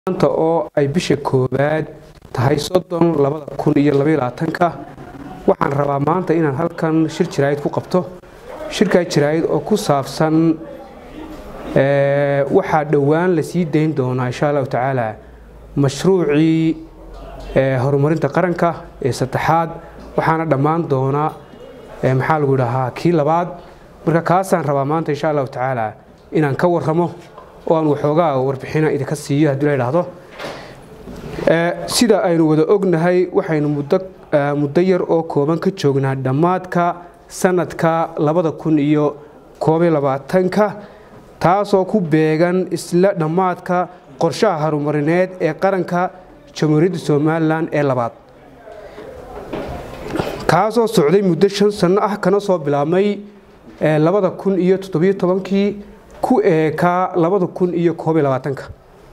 maanta oo ay bisha koowaad tahay soddon labada kun iyo labayolabaatanka waxaan rabaa maanta inaan halkan shir jaraa'id ku qabto shirkaa jaraa'id oo ku saabsan waxaa dhowaan la sii dayn doonaa insha allahu tacaala mashruucii horumarinta qaranka ee saddexaad waxaana dhammaan doonaa maxaa lagu dhahaa kii labaad marka kaasaan rabaa maanta insha allahu tacaala inaan ka warramo oo aan waxoogaa warbixina idinka siiyo haddii la idhaahdo sida aynu wada ognahay waxaynu muddo yar oo kooban ka joognaa dhammaadka sanadka labada kun iyo koobiyo labaatanka taasoo ku beegan isla dhammaadka qorshaha horumarineed ee qaranka jamhuuriyadda somalilan ee labaad kaasoo socday muddo shan sanno ah kana soo bilaabmay labada kun iyo toddobiyo tobankii ku eekaa labada kun iyo koobiyo labaatanka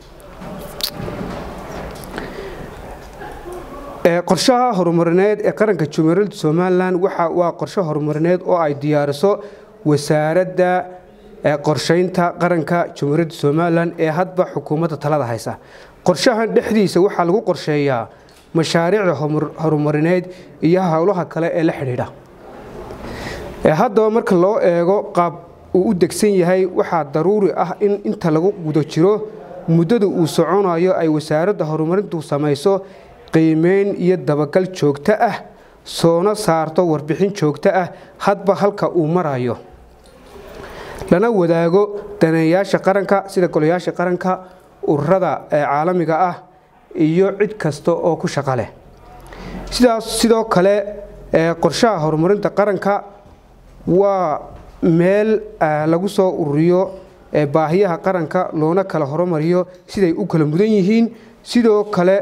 qorshaha horumarineed ee qaranka jamhuuriyadda somalilan waa qorshe horumarineed oo ay diyaariso wasaaradda qorshaynta qaranka jamhuuriyadda somalilan ee hadba xukuumadda talada haysa qorshahan dhexdiisa waxaa lagu qorsheeyaa mashaariicda horumarineed iyo howlaha kale ee la xidhiidha haddaba marka loo eego qaab uu u degsan yahay waxaa daruuri ah in inta lagu guda jiro muddada uu soconayo ay wasaaradda horumarintu samayso qiimeyn iyo dabagal joogto ah soona saarto warbixin joogto ah hadba halka uu marayo lana wadaago daneeyaasha qaranka sida golayaasha qaranka ururada caalamiga ah iyo cid kasta oo ku shaqo leh sidaas sidoo kale qorshaha horumarinta qaranka waa meel lagu soo ururiyo baahiyaha qaranka loona kala horumariyo siday u kala mudan yihiin sidoo kale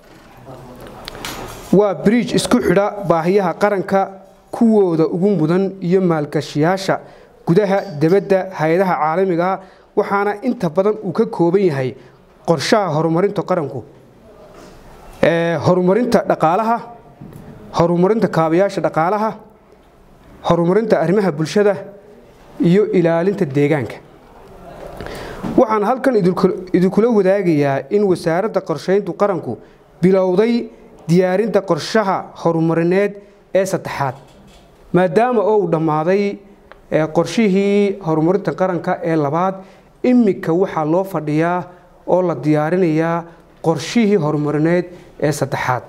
waa bridge isku xidha baahiyaha qaranka kuwooda ugu mudan iyo maalgashiyaasha gudaha debadda hay-adaha caalamigaah waxaana inta badan uu ka kooban yahay qorshaha horumarinta qaranku horumarinta dhaqaalaha horumarinta kaabayaasha dhaqaalaha horumarinta arrimaha bulshada iyo ilaalinta deegaanka waxaan halkan idinkula wadaagayaa in wasaaradda qorshayntu qaranku bilowday diyaarinta qorshaha horumarineed ee saddexaad maadaama oo uu dhammaaday qorshihii horumarinta qaranka ee labaad iminka waxaa loo fadhiyaa oo la diyaarinayaa qorshihii horumarineed ee saddexaad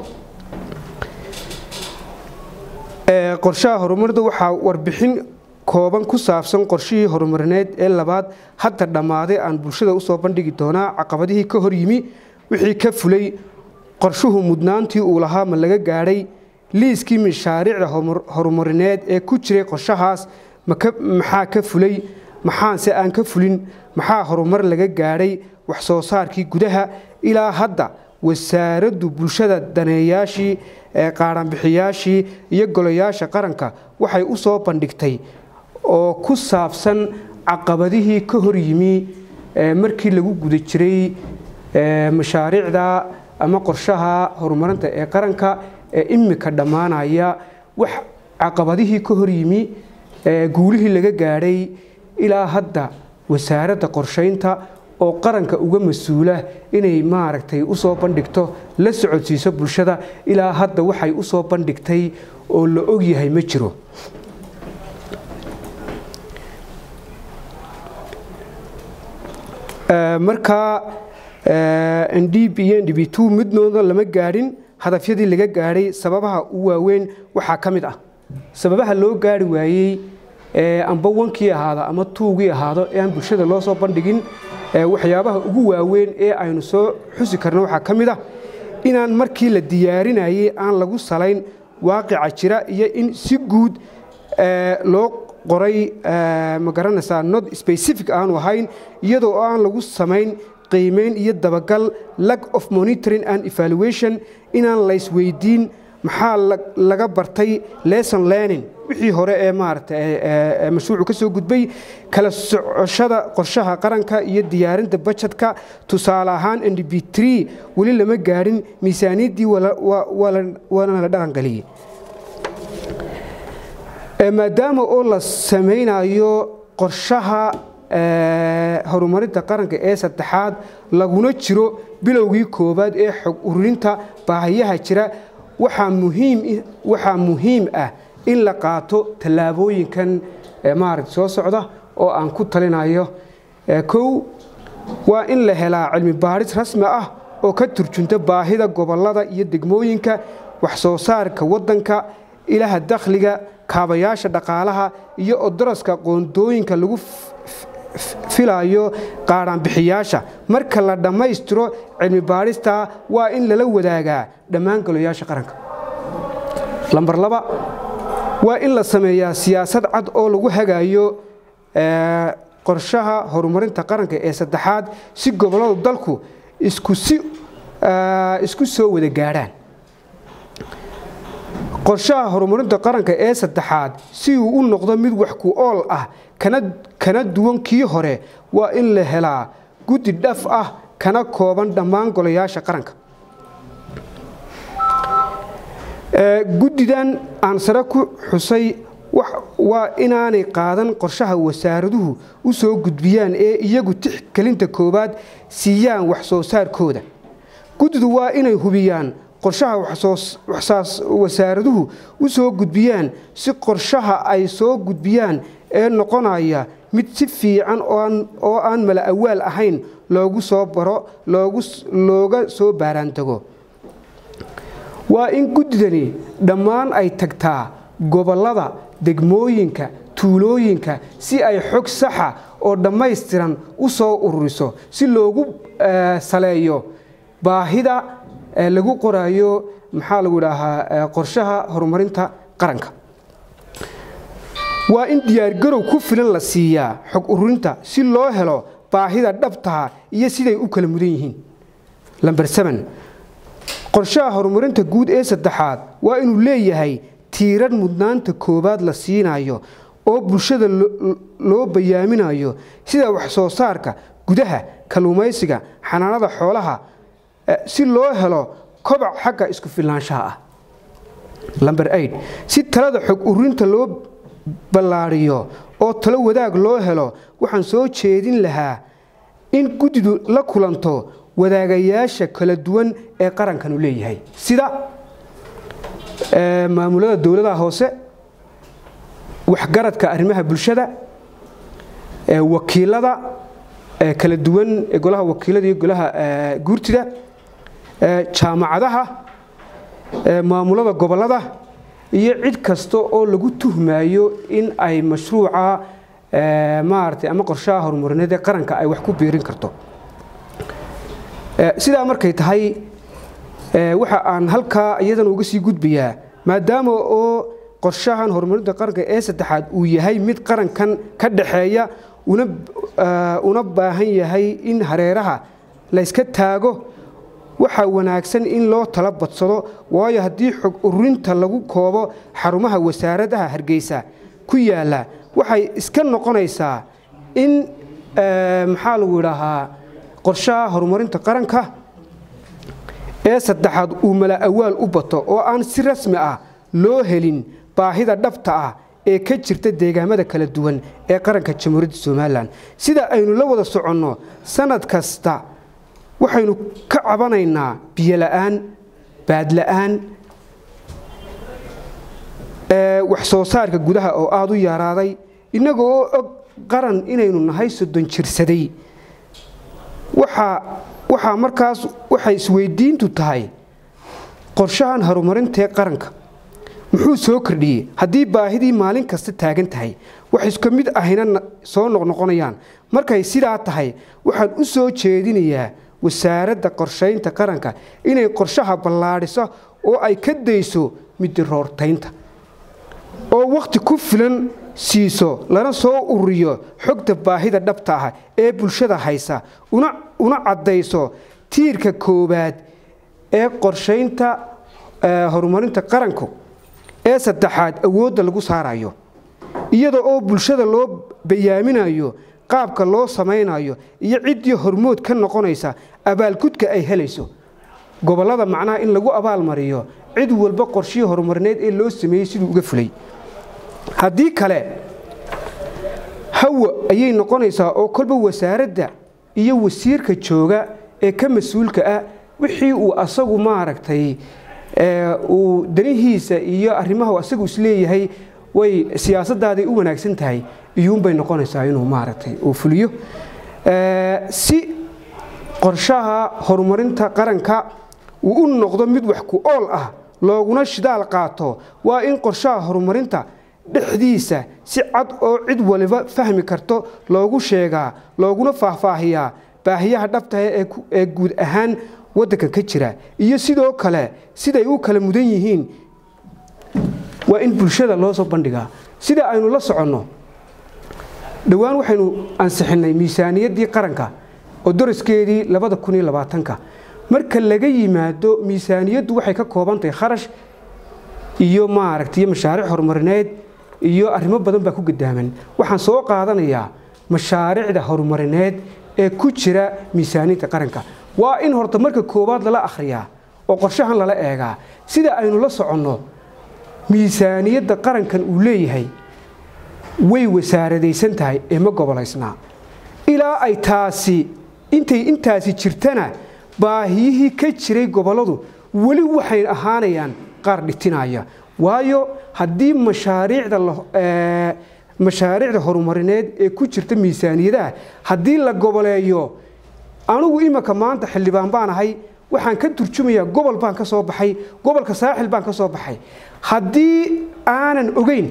qorshaha horumarinta waxaa warbixin kooban ku saabsan qorshihii horumarineed ee labaad hadda dhammaaday aan bulshada usoo bandhigi doonaa caqabadihii ka hor yimi wixii ka fulay qorshuhu mudnaantii uu lahaa ma laga gaadhay liiskii mashaariicda horumarineed ee ku jiray qorshahaas maxaa ka fulay maxaanse aan ka fulin maxaa horumar laga gaadhay wax soo saarkii gudaha ilaa hadda wasaaraddu bulshada daneeyaashii qaadhanbixiyaashii iyo golayaasha qaranka waxay u soo bandhigtay oo ku saabsan caqabadihii ka hor yimi markii lagu guda jiray mashaariicda ama qorshaha horumarinta ee qaranka ee imika dhammaanaya wax caqabadihii ka hor yimi guulihii laga gaadhay ilaa hadda wasaaradda qorshaynta oo qaranka uga mas-uula inay maaragtay usoo bandhigto la socodsiiso bulshada ilaa hadda waxay usoo bandhigtay oo la ogyahay ma jiro markaa ndb iyo ndb t midnooda lama gaadhin hadafyadii laga gaadhay sababaha u waaweyn waxaa ka mid ah sababaha loo gaari waayey amba wankii ahaado ama tuugii ahaado ee aan bulshada loo soo bandhigin waxyaabaha ugu waaweyn ee aynu soo xusi karno waxaa ka mid ah inaan markii la diyaarinayey aan lagu salayn waaqica jira iyo in si guud loo qoray ma garanaysaa not specific aanu ahayn iyadoo aan lagu samayn qiimeyn iyo dabagal lack of monitoring and evaluation inaan laysweydiin maxaa laga bartay lesson learning wixii hore ee maaragta mashruucu ka soo gudbay kala socoshada qorshaha qaranka iyo diyaarinta bajetka tusaale ahaan ndb tree weli lama gaadhin miisaaniyaddii waana la dhaqangeliyey maadaama oo la samaynayo qorshaha horumarinta qaranka ee saddexaad laguna jiro bilowgii koowaad ee xog ururinta baahiyaha jira waxaa muhiim ah in la qaato tallaabooyinkan maaragta soo socda oo aan ku talinayo kow waa in la helaa cilmi baadhis rasmi ah oo ka turjunta baahida gobollada iyo degmooyinka wax soo saarka waddanka ilaha dakhliga kaabayaasha dhaqaalaha iyo odoroska qoondooyinka lagu filayo qaadhaanbixiyaasha marka la dhammaystiro cilmi baadhista waa in lala wadaagaa dhammaan golayaasha qaranka lambar laba waa in la sameeyaa siyaasad cad oo lagu hagayo qorshaha horumarinta qaranka ee saddexaad si gobolladu dalku isku soo wada gaadhaan qorshaha horumarinta qaranka ee saddexaad si uu u noqdo mid wax ku ool ah kana duwan kii hore waa in la helaa guddi dhaf ah kana kooban dhammaan golayaasha qaranka guddidan aan sare ku xusay waa inaanay qaadan qorshaha wasaaraduhu u soo gudbiyaan ee iyagu tixgelinta koowaad siiyaan wax soo saarkooda guddidu waa inay hubiyaan qorshaha wasaaraduhu u soo gudbiyaan si qorshaha ay soo gudbiyaan ee noqonaya mid si fiican oo aan mala awaal ahayn loogu soo baro looga soo baaraantago waa in guddidani dhammaan ay tagtaa gobollada degmooyinka tuulooyinka si ay xog saxa oo dhammaystiran u soo ururiso si loogu saleeyo baahida lagu qorayo maxaa lagu idhaahaa qorshaha horumarinta qaranka waa in diyaargarow ku filan la siiyaa xog ururinta si loo helo baahida dhabtaha iyo siday u kala mudan yihiin lamber seven qorshaha horumarinta guud ee saddexaad waa inuu leeyahay tiirar mudnaanta koowaad la siinayo oo bulshada loo bayaaminayo sida wax soo saarka gudaha kalluumaysiga xanaanada xoolaha si loo helo kobac xagga isku filnaanshaha ah lamber eid si talada xog ururinta loo ballaadhiyo oo talo wadaag loo helo waxaan soo jeedin lahaa in guddidu la kulanto wadaagayaasha kala duwan ee qarankanu leeyahay sida maamulada dowladaha hoose waxgaradka arrimaha bulshada wakiilada kala duwan ee golaha wakiilada iyo golaha guurtida jaamacadaha maamulada gobollada iyo cid kasta oo lagu tuhmayo in ay mashruuca maaragtay ama qorshaha horumarineed ee qaranka ay wax ku biirin karto sidaa markay tahay waxa aan halkaa iyadan uga sii gudbayaa maadaama oo qorshahan horumarinta qaranka ee saddexaad uu yahay mid qarankan ka dhaxeeya una baahan yahay in hareeraha layska taago waxaa wanaagsan in loo tala badsado waayo haddii xog ururinta lagu koobo xarumaha wasaaradaha hargeysa ku yaala waxay iska noqonaysaa in maxaa lagu idhaahaa qorshaha horumarinta qaranka ee saddexaad uu mala awaal u bato oo aan si rasmi ah loo helin baahida dhabta ah ee ka jirta deegaamada kala duwan ee qaranka jamhuuriyadda somalilan sida aynu la wada soconno sanad kasta waxaynu ka cabanaynaa biyola'aan baadla'aan wax soo saarka gudaha oo aada u yaraaday innaga oo og qaran inaynu nahay soddon jirsaday waxaa markaas waxay isweydiintu tahay qorshahan horumarintee qaranka muxuu soo kordhiyey haddii baahidii maalin kasta taagan tahay wax iska mid ahina soo noqnoqonayaan markay sidaa tahay waxaan u soo jeedinayaa wasaaradda qorshaynta qaranka inay qorshaha ballaadhiso oo ay ka dayso midiroortaynta oo wakhti ku filan siiso lana soo ururiyo xogta baahida dhabta ah ee bulshada haysa una caddayso tiirka koowaad ee qorshaynta horumarinta qaranku ee saddexaad awoodda lagu saarayo iyada oo bulshada loo bayaaminayo qaabka loo samaynayo iyo ciddii hormood ka noqonaysa abaalgudka ay helayso gobollada macnaha in lagu abaalmariyo cid walba qorshihii horumarineed ee loo sameeyey siduu uga fulay haddii kale hawa ayay noqonaysaa oo kolba wasaaradda iyo wasiirka jooga ee ka mas-uulka ah wixii uu asagu maaragtay uu danihiisa iyo arrimaha asagu isleeyahay way siyaasadaaday u wanaagsan tahay iyuunbay noqonaysaa inuu maaragtay uu fuliyo si qorshaha horumarinta qaranka uu u noqdo mid wax ku ool ah looguna shidaal qaato waa in qorshaha horumarinta dhexdiisa si cad oo cid waliba fahmi karto loogu sheegaa looguna faahfaahiyaa baahiyaha dhabtaha ee guud ahaan waddanka ka jira iyo sidoo kale siday u kala mudan yihiin waa in bulshada loo soo bandhigaa sida aynu la soconno dhowaan waxaynu ansixinnay miisaaniyaddii qaranka oo doraskeedii labada kun iyo labaatanka marka laga yimaado miisaaniyaddu waxay ka kooban tahay kharash iyo maaragtay mashaariic horumarineed iyo arrimo badan baa ku gadaaman waxaan soo qaadanayaa mashaariicda horumarineed ee ku jira miisaaniyadda qaranka waa in horta marka koowaad lala akhriyaa oo qorshahan lala eegaa sida aynu la soconno miisaaniyadda qarankan uu leeyahay way wasaaradaysan tahay ee ma gobolaysnaa ilaa ay taasi intay intaasi jirtana baahiyihii ka jiray gobolladu weli waxay ahaanayaan qaar dhitinaya waayo haddii mashaariicda mashaariicda horumarineed ee ku jirta miisaaniyadaha haddii la goboleeyo anugu imanka maanta xildhibaan baan ahay waxaan ka turjumayaa gobol baan ka soo baxay gobolka saaxil baan ka soo baxay haddii aanan ogeyn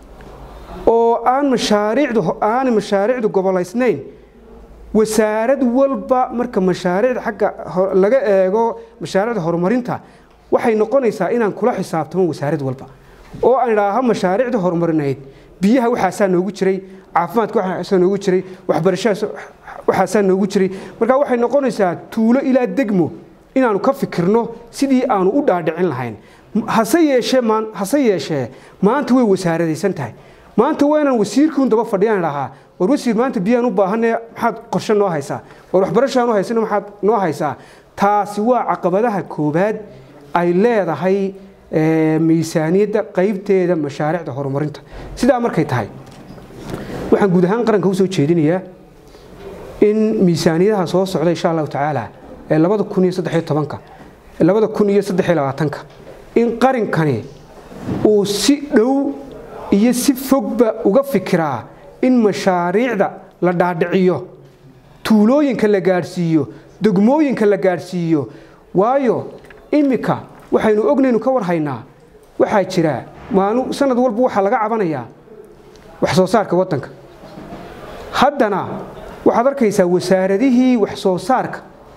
oo aan mashaariicdu aanay mashaariicdu gobolaysnayn wasaarad walba marka mashaariicda xagga laga eego mashaariicda horumarinta waxay noqonaysaa inaan kula xisaabtamo wasaarad walba oo aan idhaaho mashaariicda horumarineyd biyaha waxaasaa noogu jiray caafimaadka waxaasaa noogu jiray waxbarashadaas waxaasaa noogu jiray marka waxay noqonaysaa tuulo ilaa degmo inaanu ka fikirno sidii aanu u dhaadhicin lahayn hase yeeshee hase yeeshee maanta way wasaaradaysan tahay maanta waa inaan wasiirkiun daba fadhiyaan idhahaa war wasiir maanta biyaan u baahanee maxaad qorshe noo haysaa war waxbarashaan u haysana maxaad noo haysaa taasi waa caqabadaha koowaad ay leedahay miisaaniyadda qaybteeda mashaariicda horumarinta sidaa markay tahay waxaan guud ahaan qaranka u soo jeedinayaa in miisaaniyadaha soo socda insha allahu tacaala ee labada kun iyo saddexiyo tobanka labada kun iyo saddexiyo labaatanka in qarinkani uu si dhow iyo si fogba uga fikiraa in mashaariicda la dhaadhiciyo tuulooyinka la gaadhsiiyo degmooyinka la gaadhsiiyo waayo iminka waxaynu ognaynu ka war haynaa waxaa jira maalin sanad walba waxaa laga cabanayaa wax soo saarka waddanka haddana waxaad arkaysaa wasaaradihii wax soo saarka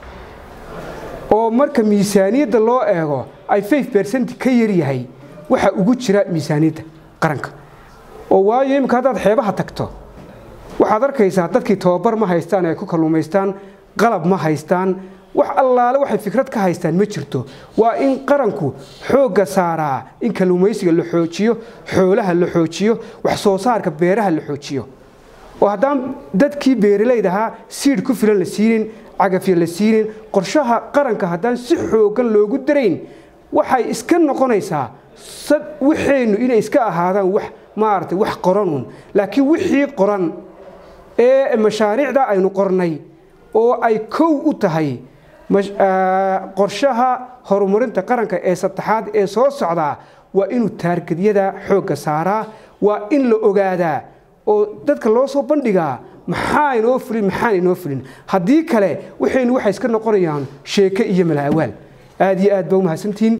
oo marka miisaaniyadda loo eego ay five bercent ka yaryahay waxa ugu jira miisaaniyadda qaranka oo waayo iminka haddaad xeebaha tagto waxaad arkaysaa dadkii tababar ma haystaan ay ku kalluumaystaan qalab ma haystaan wax allaale waxay fikrad ka haystaan ma jirto waa in qaranku xoogga saaraa in kalluumaysiga la xoojiyo xoolaha la xoojiyo wax soo saarka beeraha la xoojiyo oo haddaan dadkii beeralayda ahaa siidh ku filan la siinin cagafya la siinin qorshaha qaranka haddaan si xooggan loogu darayn waxay iska noqonaysaa waxeennu inay iska ahaadaan wax maaragtay wax qoranun laakiin wixii qoran ee mashaariicda aynu qornay oo ay kow u tahay qorshaha horumarinta qaranka ee saddexaad ee soo socdaa waa inuu taargedyada xoogga saaraa waa in la ogaadaa oo dadka loo soo bandhigaa maxaa inoo fulin maxaan inoo fulin haddii kale waxaynu waxay iska noqonayaan sheeke iyo malaawaal aad iyo aad ba u mahadsantihiin